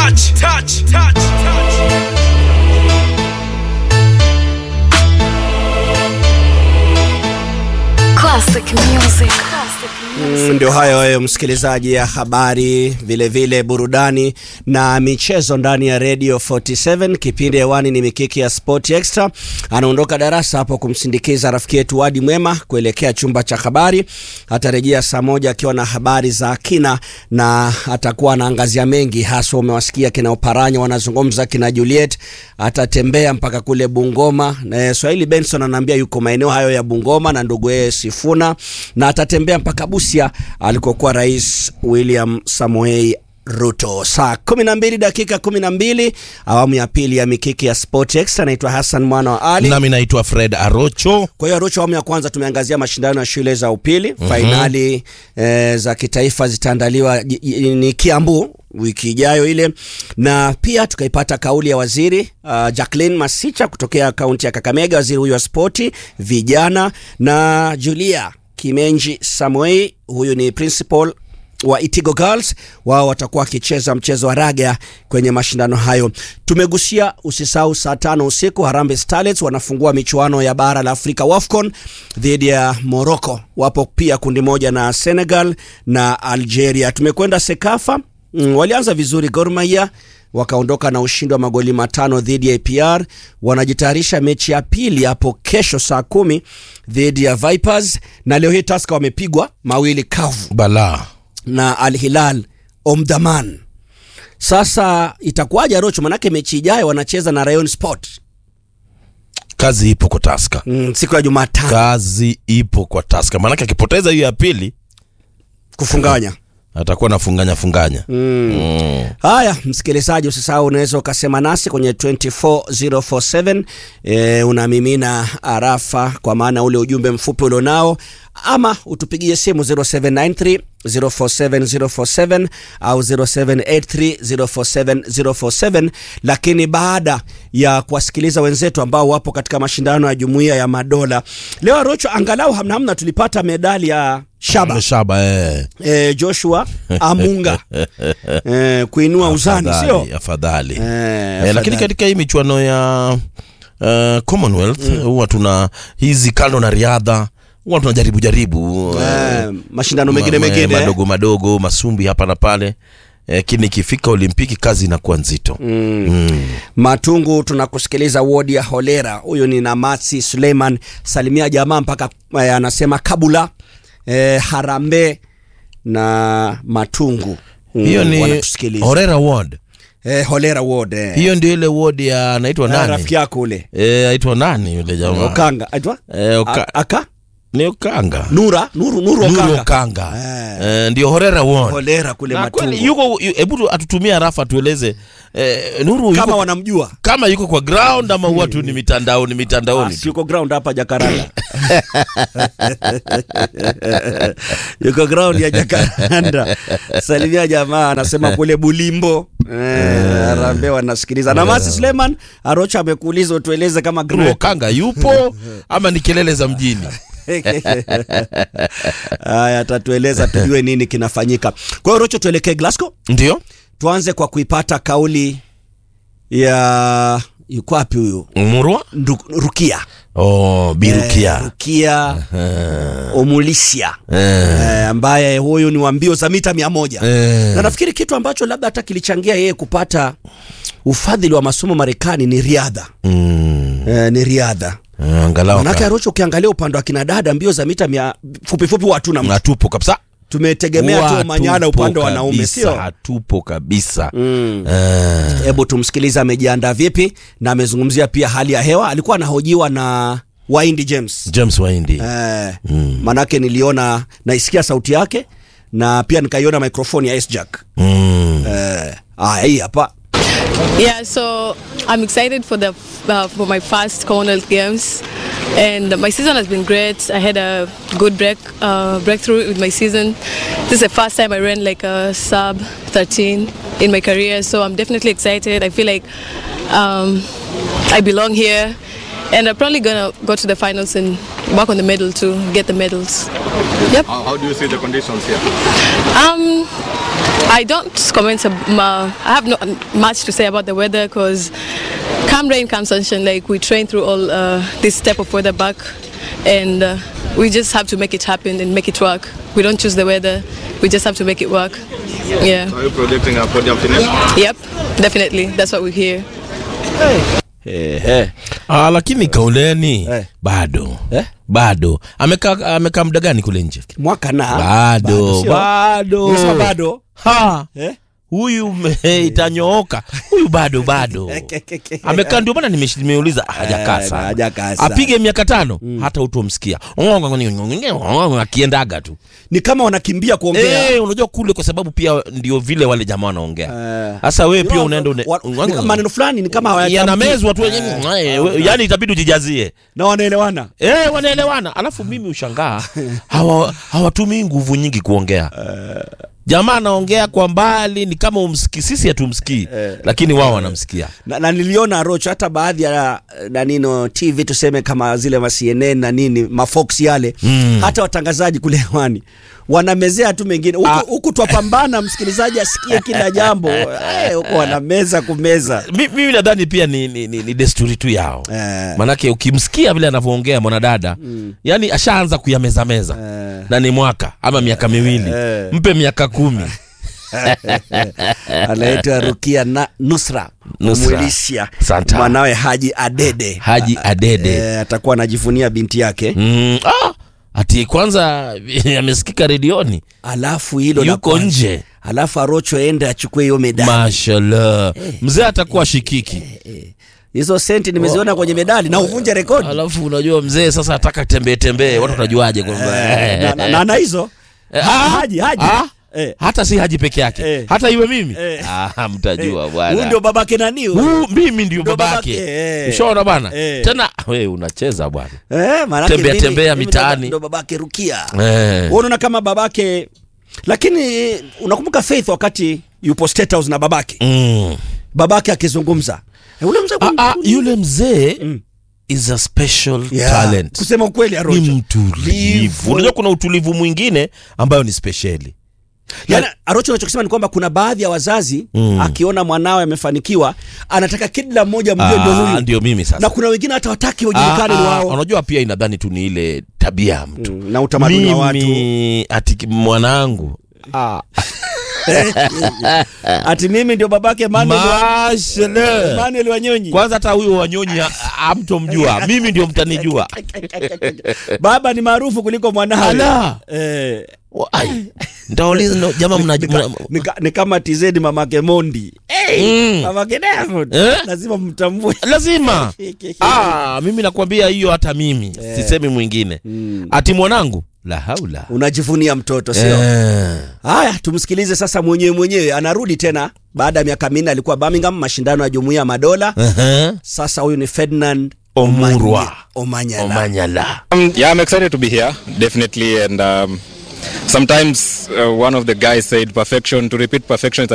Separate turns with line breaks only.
touch, touch, touch, touch.
Classic music. Classic music.
Mm, Ndio hayo hayo msikilizaji, ya habari vilevile vile burudani na michezo ndani ya Radio 47. Kipindi hewani ni mikiki ya Sport Extra. Anaondoka darasa hapo kumsindikiza rafiki yetu Wadi Mwema kuelekea chumba cha habari. Atarejea saa moja akiwa na habari za kina na atakuwa anaangazia mengi, hasa umewasikia kina Oparanya wanazungumza, kina Juliet atatembea mpaka kule Bungoma. Na Swahili Benson anaambia yuko maeneo hayo ya Bungoma na ndugu yeye Sifuna, na atatembea mpaka Busia alikokuwa Rais William Samoei Ruto. Saa 12 dakika 12, awamu ya pili ya mikiki ya Sport Extra. Naitwa Hassan mwana wa Ali.
nami naitwa Fred Arocho.
Kwa hiyo Arusha, awamu ya kwanza tumeangazia mashindano ya shule za upili. Fainali eh, za kitaifa zitaandaliwa ji- ji- ni Kiambu wiki ijayo ile, na pia tukaipata kauli ya waziri uh, Jacqueline Masicha kutokea kaunti ya Kakamega, waziri huyu wa spoti vijana, na Julia Kimenji Samuei, huyu ni principal wa Itigo Girls wao watakuwa wakicheza mchezo wa raga kwenye mashindano hayo. Tumegusia, usisahau saa tano usiku Harambee Starlets wanafungua michuano ya bara la Afrika WAFCON dhidi ya Morocco. Wapo pia kundi moja na Senegal na Algeria. Tumekwenda Sekafa, mm, walianza vizuri Gor Mahia wakaondoka na ushindi wa magoli matano dhidi ya APR. Wanajitayarisha mechi ya pili hapo kesho saa kumi dhidi ya Vipers, na leo hii Tusker wamepigwa mawili kavu
Bala
na Al Hilal Omdurman. Sasa itakuwaje Rocho? Manake mechi ijayo wanacheza na Rayon Sport
kazi ipo kwa Taska,
mm, siku ya Jumatano
kazi ipo kwa Taska, maanake akipoteza hiyo ya pili
kufunganya.
atakuwa na funganya funganya. Mm.
Haya, msikilizaji, usisahau unaweza ukasema nasi kwenye 24047 e, unamimina arafa kwa maana ule ujumbe mfupi ulionao, ama utupigie simu 0793 047047 au 0783047047 lakini baada ya kuwasikiliza wenzetu ambao wapo katika mashindano ya jumuiya ya madola leo Arocho, angalau hamna hamna tulipata medali ya shaba
Shaba eh.
e, Joshua Amunga e, kuinua uzani
Afadhali,
sio
afadhali.
Eh,
Eh,
afadhali.
lakini katika hii michuano ya uh, Commonwealth huwa tuna hizi kando na riadha huwa tunajaribu jaribu
Eh, mashindano mengine
ma- ma-
mengine
madogo madogo masumbi hapa na pale lakini ikifika Olimpiki kazi inakuwa nzito mm.
Matungu, tunakusikiliza wodi ya Holera. Huyu ni Namasi Suleiman, salimia jamaa mpaka eh, anasema Kabula eh, Harambe na Matungu Mm,
hiyo ni
wanatusikiliza.
Horera Ward
eh, Holera ward eh.
hiyo ndio ile ward ya anaitwa
Eh,
nani
rafiki yako ule
eh aitwa nani yule jamaa
Okanga aitwa
eh, Oka-
A- aka
ni Okanga
Nura Nuru Nuru
Nuru
Okanga
Okanga
Eh.
eh, ndio Horera Ward
Holera kule
na kweli
Matungu
yuko yu- hebu tu- atutumie arafa tueleze eh, Nuru
kama
yuko,
wanamjua
kama yuko kwa ground ama huwa tu ni mitandaoni mitandaoni
Ah,
tu
yuko ground hapa Jakaranda yuko ground ya Jakaranda. Salimia jamaa, anasema kule Bulimbo eh, Arambe wanasikiliza. Na Masi Suleiman Arocha amekuuliza utueleze kama
Nuru
ground
Okanga yupo ama ni kelele za mjini
haya, atatueleza tujue nini kinafanyika. Kwa hiyo Rocho, tuelekee Glasgow,
ndio
tuanze kwa kuipata kauli ya yuko wapi huyu
Murwa
Ndu- Rukia
oh, Birukia
Eh, Rukia Omulisia
eh.
eh, ambaye huyu ni wa mbio za mita mia moja
Eh.
na nafikiri kitu ambacho labda hata kilichangia yeye kupata ufadhili wa masomo Marekani ni riadha
Mm.
eh, ni riadha
Eh, angalau
manake
ka-
Arocho, ukiangalia upande wa kinadada mbio za mita mia fupi fupi hatuna mtu.
hatupo kabisa
tumetegemea tu Manyala
Hatupo
upande wa wanaume
kabisa,
sio
hatupo kabisa
Mm.
Eh.
hebu tumsikilize amejiandaa vipi na amezungumzia pia hali ya hewa alikuwa anahojiwa na Waindi James
James Waindi
eh, manake niliona naisikia sauti yake na pia nikaiona microphone ya S-Jack
mm.
eh, aya hii hapa
Yeah, so I'm excited for the uh, for my first Commonwealth Games, and my season has been great. I had a good break uh, breakthrough with my season. This is the first time I ran like a sub 13 in my career, so I'm definitely excited. I feel like um, I belong here, and I'm probably gonna go to the finals and work on the medal to get the medals. Yep.
How, how do you see the conditions here?
Um, I don't comment. ab- Um, uh, I have not much to say about the weather because come rain, come sunshine. Like we train through all uh, this type of weather back, and uh, we just have to make it happen and make it work. We don't choose the weather. We just have to make it work. Yeah.
Are you projecting a podium finish?
Yep. Definitely. That's what we hear.
Ehe.
Ah, lakini kauleni
Eh.
bado
Eh?
bado amekaa amekaa muda gani kule nje
mwaka na
bado
sio?
bado
Unasema bado
ha
Eh?
huyu me- itanyooka huyu bado bado amekaa ndio maana nimesh- nimeuliza hajakaa
Eh,
sana
hajakaa sana.
apige miaka tano hata utomsikia akiendaga tu
ni kama wanakimbia kuongea
Eh, unajua kule kwa sababu pia ndio vile wale jamaa wanaongea
Eh.
sasa wewe pia unaenda une-
Wa- ni kama maneno fulani ni kama hawayatamki.
yanamezwa tu yenyewe yani itabidi ujijazie
na wanaelewana
Eh, wanaelewana alafu mimi ushangaa hawa hawatumii nguvu nyingi kuongea jamaa anaongea kwa mbali ni kama umsikii sisi hatumsikii lakini wao wanamsikia
na, na niliona rocho hata baadhi ya nanino tv tuseme kama zile ma CNN na nini mafox yale mm. hata watangazaji kule hewani wanamezea tu mengine huku,
Ah.
huku twapambana msikilizaji asikie kila jambo Eh, huku wanameza kumeza
Mi- mimi nadhani pia ni, ni, ni, ni desturi tu yao
Eh.
manake ukimsikia vile anavyoongea mwanadada yani ashaanza kuyamezameza na ni mwaka ama miaka miwili
Eh.
mpe miaka kumi
anaitwa Rukia na Nusra
Nusra.
Mwilisia
Santa.
mwanawe Haji Adede
haji adede
Eh, atakuwa anajivunia binti yake
mm, ah, ati kwanza amesikika redioni
alafu hilo la
yuko
kwanza.
nje
alafu Arocho ende achukue hiyo medali
mashallah mzee atakuwa shikiki
hizo senti nimeziona kwenye medali na uvunje rekodi
alafu unajua mzee sasa ataka tembee tembee watu watajuaje kwamba
Eh, na- na- na na hizo
Eh,
Ha-
ah,
Haji Haji
ah,
Eh.
hata si haji peke yake
Eh.
hata iwe mimi
Eh.
ah, mtajua
huyu
bwana
ndio babake nani huyu?
Huu mimi ndio
Ndio
babake
babake, eh.
ushaona bwana
Eh.
tena we unacheza bwana
Eh, maanake
Tembea,
mimi-
tembea
mimi
mitaani.
ndo- ndo babake Rukia
eh.
Wewe unaona kama babake lakini unakumbuka Faith wakati yupo State House na babake
mm.
babake akizungumza Eh, ule mzee
ah, ah, yule mzee
Mm.
is a special
Yeah,
talent
kusema ukweli
ni
Arocho
mtulivu
Livu.
unajua kuna utulivu mwingine ambayo ni spesheli
Yaani, Arocho unachokisema ni kwamba kuna baadhi ya wazazi
Mm.
akiona mwanawe amefanikiwa anataka kila mmoja mjue ndio
Ah,
huyu
ndio mimi sasa
na kuna wengine hata wataki wajulikane ni
Ah, ah,
wao
unajua pia inadhani tu ni ile tabia ya mtu
Mm, na utamaduni wa watu
mimi ati ki- mwanangu
ati mimi ndio babake Emmanuel wa-
Mashallah.
Emmanuel Wanyonyi
kwanza hata huyo wanyonyi ha- hamtomjua mimi ndio mtanijua
baba ni maarufu kuliko mwanawe
Ala.
eh,
Wa- ai, nitauliza no, jamaa mna- mna-
ni, ka- ni kama TZ mamake Mondi hey,
Mm.
mamake Diamond
Eh?
lazima mtambue
lazima ah, mimi nakwambia hiyo hata mimi sisemi mwingine ati mwanangu la haula
unajivunia mtoto sio
Eh.
haya tumsikilize sasa mwenyewe mwenyewe anarudi tena baada ya miaka minne alikuwa Birmingham mashindano ya jumuiya ya madola
Ehe.
sasa huyu ni Ferdinand
Omurwa.
Omanyala
omanyala
Um, yeah, I'm excited to be here, definitely. And um, sometimes uh, one of the guys said perfection, to repeat perfection is